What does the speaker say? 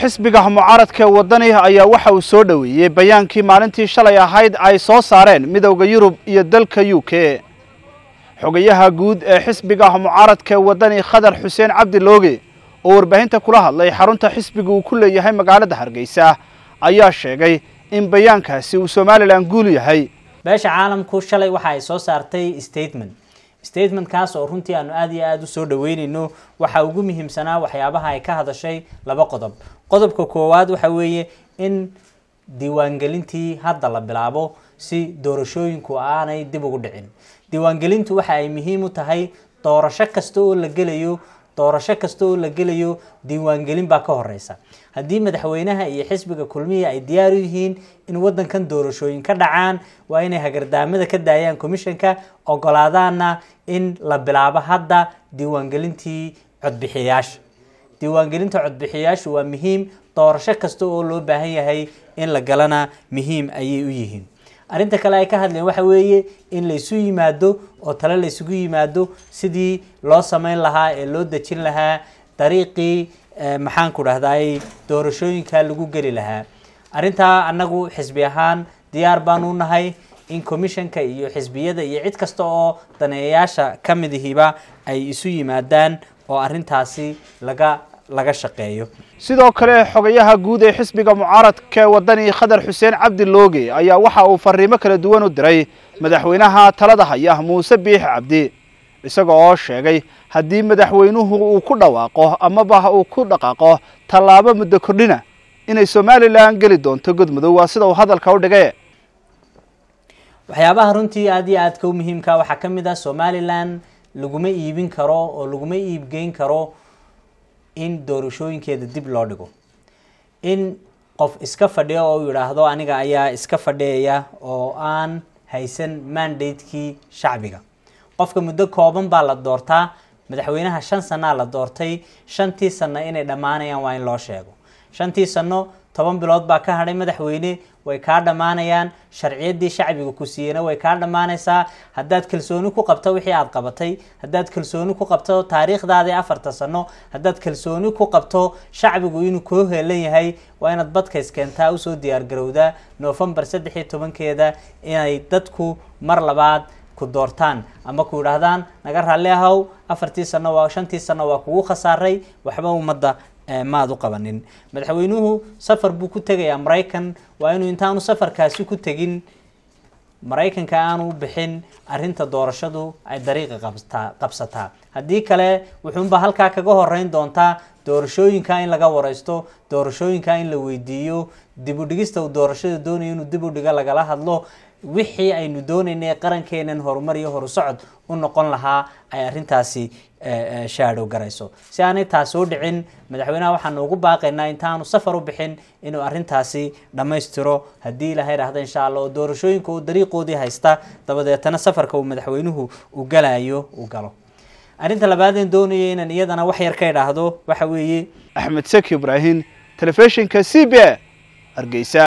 xisbiga mucaaradka wadani ayaa waxa uu soo dhoweeyey bayaankii maalintii shalay ahayd ay soo saareen midowda yurub iyo dalka u k xogayaha guud ee xisbiga mucaaradka wadani khadar xuseen cabdi looge oo warbaahinta kula hadlay xarunta xisbiga uu ku leeyahay magaalada hargeysa ayaa sheegay in bayaankaasi uu somalilan guul yahay beesha caalamku shalay waxa ay soo saartay statement statementkaas oo runtii aanu aada iyo aada usoo dhaweyneyno waxaa ugu muhiimsanaa waxyaabaha ay ka hadashay laba qodob qodobka koowaad waxa weeye in diiwaangelintii hadda la bilaabo si doorashooyinku aanay dib ugu dhicin diiwaangelintu waxa ay muhiim u tahay doorasho kasta oo la gelayo doorasho kasta oo la gelayo diiwaangelin baa ka horeysa haddii madaxweynaha iyo xisbiga kulmihi ay diyaar u yihiin in wadankan doorashooyin ka dhacaan waa inay hagardaamada ka daayaan commissionka ogolaadaana in la bilaabo hadda diiwaangelintii codbixiyayaasha diiwaangelinta codbixiyayaashu waa muhiim doorasho kasta oo loo baahan yahay in la galana muhiim ayay u yihiin arrinta kale ay ka hadleen waxa weeye in laysu yimaado oo tale laysugu yimaado sidii loo sameyn lahaa ee loo dejin lahaa dariiqii maxaanku dhahday doorashooyinka lagu geli lahaa arrintaa annagu xisbi ahaan diyaar baanu nahay in commissionka iyo xisbiyada iyo cid kasta oo daneeyayaasha ka midihiba ay isu yimaadaan oo arrintaasi laga laga shaqeeyo sidoo kale xogayaha guud ee xisbiga mucaaradka wadani khadar xuseen cabdi looge ayaa waxa uu fariimo kala duwan u diray madaxweynaha talada haya muuse biix cabdi isaga oo sheegay haddii madaxweynuhu uu ku dhawaaqo amaba uu ku dhaqaaqo tallaabo muddo kordhina inay somalilan geli doonto godmudug waa sida uu hadalka u dhigay waxyaabaha runtii aada iyo aadka u muhiimka waxaa ka mid ah somalilan laguma iibin karo oo laguma iibgeyn karo in doorashooyinkeeda dib loo dhigo in qof iska fadhiyo oo yidhaahdo aniga ayaa iska fadhiyaya oo aan haysan mandatekii shacbiga qofka muddo kooban baa la doortaa madaxweynaha shan sanaa la doortay shantii sano inay dhammaanayaan waa in loo sheego shantii sano toban bilood baa ka hadhay madaxweyne way kaa dhammaanayaan sharciyaddii shacbiga ku siiyeyna way kaa dhammaanaysaa haddaad kalsooni ku qabto wixii aad qabatay haddaad kalsooni ku qabto taariikhdaadii afarta sano haddaad kalsooni ku qabto shacbigu inuu koo heelan yahay waa inaad badkays keentaa usoo diyaargarowdaa novembar saddex iyo tobankeeda inay dadku mar labaad ku doortaan ama ku yidhaahdaan naga raalli ahow afartii sano waa shantii sano waa kugu khasaaray waxba ummadda maad u qabanin madaxweynuhu safar buu ku tegayaa maraykan waa inuu intaanu safarkaasi ku tegin maraykanka aanu u bixin arrinta doorashadu ay dariiqa qabtaa qabsataa haddii kale wuxuunba halkaa kaga horeyn doontaa doorashooyinka in laga wareysto doorashooyinka in la weydiiyo dib u dhigista uu doorashada doonayo inuu dib u dhiga lagala hadlo wixii aynu doonaynay qarankeenan horumar iyo horusocod u noqon lahaa ay arrintaasi shaadhow garayso si aanay taas soo dhicin madaxweynaha waxaanu ugu baaqaynaa intaanu safar u bixin inuu arrintaasi dhammaystiro haddii ilaha idhaahda insha allah oo doorashooyinka uu dariiqoodii haysta dabadeetana safarka uu madaxweynuhu uu galayo uu galo arrinta labaadeen doonaya inaan iyadana wax yar ka idhaahdo waxa weeye axmed seki ibraahim telefishinka c b a hargeysa